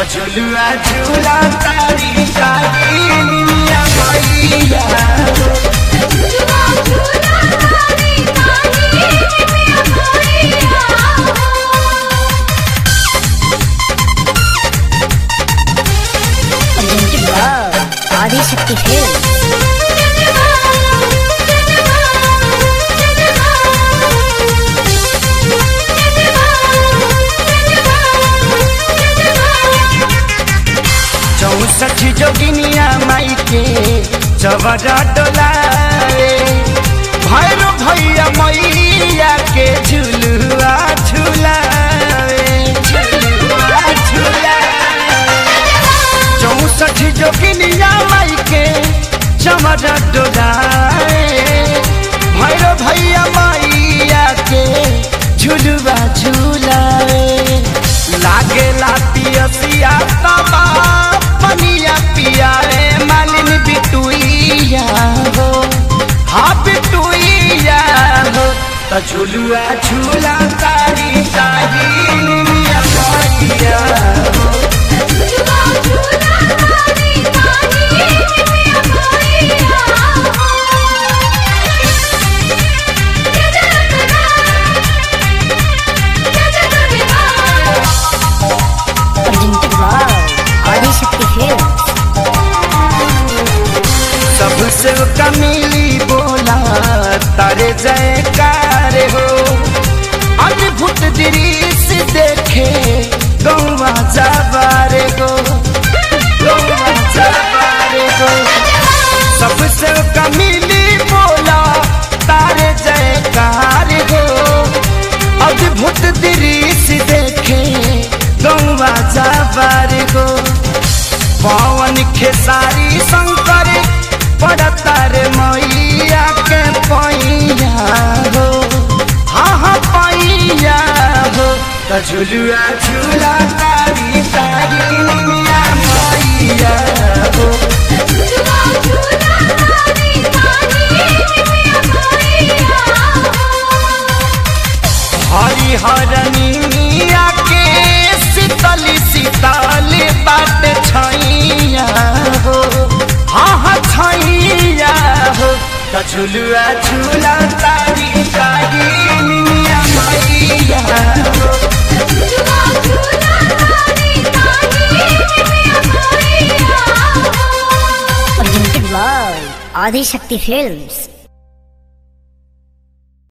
झुलुआ झूला तारी तारी निमिया मैया झूला झूला तारी तारी निमिया मैया Presented by Adishakti Films. चौसठ जोगिनिया माई के चवरा डोलाए भैरो भैया मैया के झुलुआ झुलाए झुलुआ झुलाए चौसठ जोगिनिया माई के चमरा डोलाए भैरो भैया मैया के झुलुआ झुलाए लागेला पियसिया तबा पनिया पियारे मालिन बिटुइया हो हा बिटुइया हो त झुलुआ झूला तारी तारी निमिया मैया हो Presented by Adishakti Films. सबसे कमीली बोला तारे जयकार हो अद्भुत दृश्य देखे गौवा जाबारे गो गौवा जाबारे गो सबसे कमीली बोला तारे जयकार हो अद्भुत दृश्य देखे गौवा जाबारे गो पवन खेसारी शंकर पड़तार मैया के पैया हो हाँ हाँ पैया हो त झुलुआ झूला तारी तारी मिया मैया हो हरिहरनी मिया के शीतल शीतल बाट छैया हो हाँ हाँ छैया हो त झुलुआ झूला तारी तारी मिया मैया हो Presented by Adishakti Films.